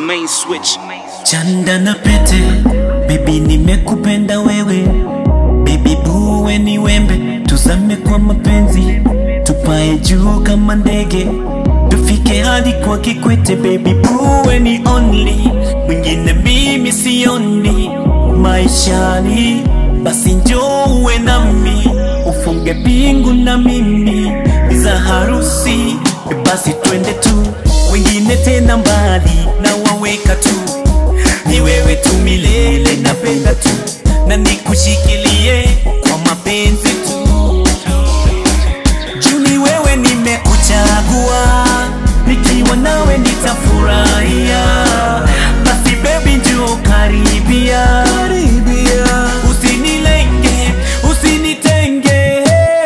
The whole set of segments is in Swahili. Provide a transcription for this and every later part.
main switch. Chanda na pete, baby nimekupenda wewe, baby buwe ni wembe, tuzame kwa mapenzi, tupae juu kama ndege, tufike hadi kwa Kikwete, baby buwe ni only, mwingine mimi sioni maishani, basi njoo uwe nami, ufunge pingu na mimi za harusi, basi twende tu, wengine tena mbali na waweka tu ni wewe tu milele, napenda tu na nikushikilie kwa mapenzi tu. Juu ni wewe nimekuchagua, nikiwa nawe nitafurahia. Basi baby njoo karibia, usinilenge, usinitenge,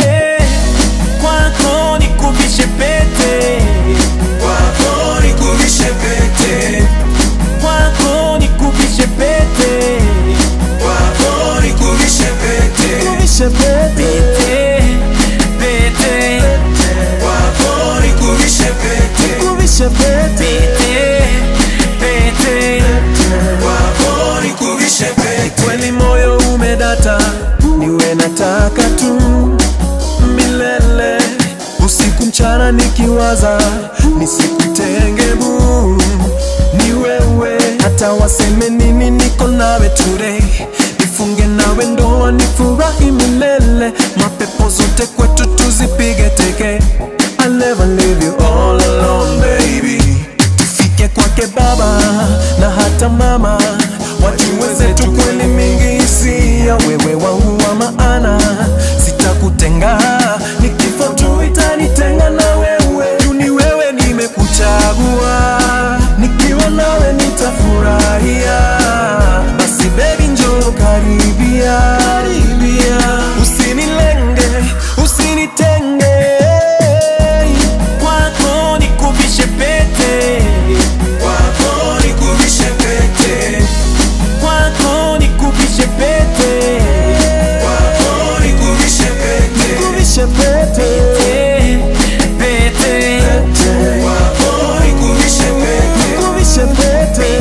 kwako nikuvishe pete, Kwako nikuvishe pete, kwako nikuvishe pete. kwako nikuvishe pete, Pete, pete, kwako nikuvishe pete, pete, pete. kwako nikuvishe pete. kweli moyo umedata, niwe nataka tu milele, usiku mchana nikiwaza, nisikutenge bu, ni wewe, hata waseme nini, niko nawe today, nifunge nawe ndoa, nifurahi milele, mapepo zote kwetu tuzipige teke, I'll never leave you all alone baby tufike kwake baba na hata mama wajue zetu kweli mingi hisia wewe wangu wa maana sitakutenga ni kifo tu itanitenga na wewe juu ni wewe nimekuchagua nikiwa nawe nitafurahia basi bebi njoo karibia karibia usinilenge usinitenge Kwako nikuvishe pete, Kwako nikuvishe pete, kwako nikuvishe pete, kwako nikuvishe pete, Nikuvishe pete pete, pete, kwako nikuvishe pete, Nikuvishe pete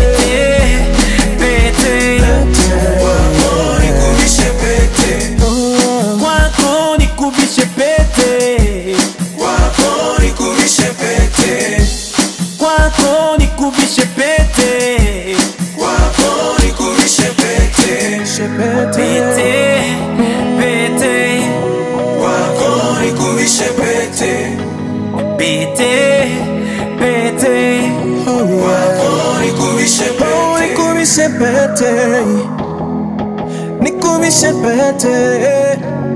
pete, kwako nikuvishe pete, kwako nikuvishe pete, kwako nikuvishe pete, kwako nikuvishe pete, kwako nikuvishe pete, pete, pete, kwako nikuvishe pete, pete, pete. kwako nikuvishe pete. Nikuvishe pete Nikuvishe pete